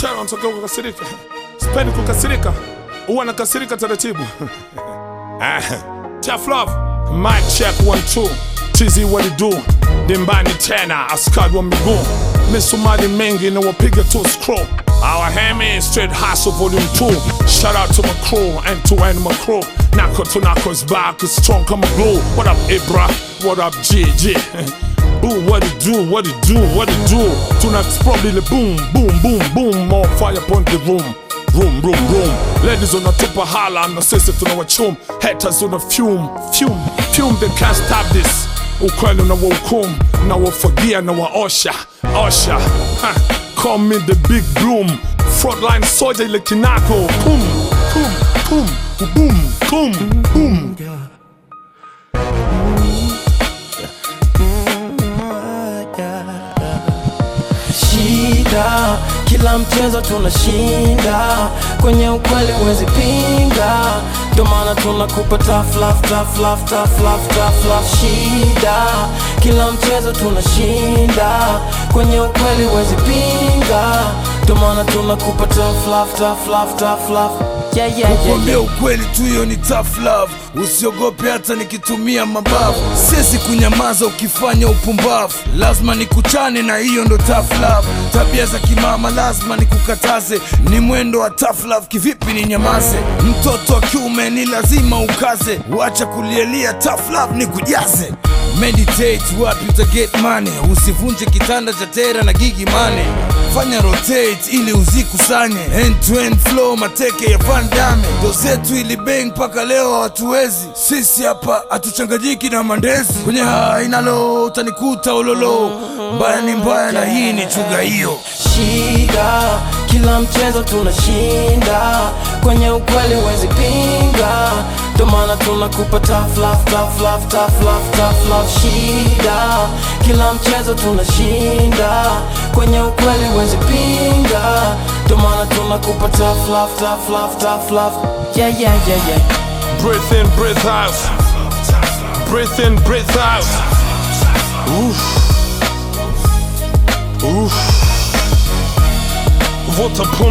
tena unatokea kukasirika. Sipendi kukasirika, huwa nakasirika taratibu. Ah, Tough love, mic check one two. Chizi what it do? Dimbani tena, askari wa miguu. Misumari mengi na wapiga tu scroll. Our Hemi straight hustle volume 2. Shout out to my crew and to animal crew. Nako to Nako is back, is strong come glue. What up, Ibra? What up, GG? Ooh, what it do, what it do, what it do Tonight's probably the boom, boom, boom, boom More fire upon the room Room, room, room Ladies unatupa hala na sisi tunawachum Haters una fume, fume, fume They can't stop this Ukweli na wahukum Na wafagia na waosha, osha ha. Call me the big bloom Frontline soldier ile kinako Pum, pum, pum, boom, boom, boom shida kila mchezo tunashinda kwenye ukweli huwezi pinga ndo maana tunakupa tough love, tough love, tough love, tough love. shida kila mchezo tunashinda kwenye ukweli huwezi pinga ndo maana tunakupa tough love, tough love, tough love. Yeah, yeah, yeah, Kuambia yeah. ukweli tu, hiyo ni tough love. Usiogope hata nikitumia mabavu, siwezi kunyamaza ukifanya upumbavu. Lazima nikuchane na hiyo ndo tough love. Tabia za kimama lazima nikukataze, ni mwendo wa tough love. Kivipi ni nyamaze? Mtoto wa kiume ni lazima ukaze, wacha kulielia tough love ni kujaze. Meditate wapi uta get money, usivunje kitanda cha tera na gigi mane fanya rotate ili uzikusanye end to end flow mateke ya Van Damme ndo zetu ili bang mpaka leo hatuwezi sisi hapa hatuchanganyiki na mandezi kwenye hainalo utanikuta ulolo mbaya ni mbaya na hii ni chuga hiyo shida kila mchezo tunashinda kwenye ukweli huwezi pinga ndo maana tunakupa tough love, tough love, tough love, tough love. shida kila mchezo tunashinda kwenye ukweli huwezi pinga ndo maana tunakupa tough love, tough love, tough love. yeah, yeah, yeah, yeah. Breathe in, breathe out. Breathe in, breathe out. Oof. Oof. Vuta pumzi.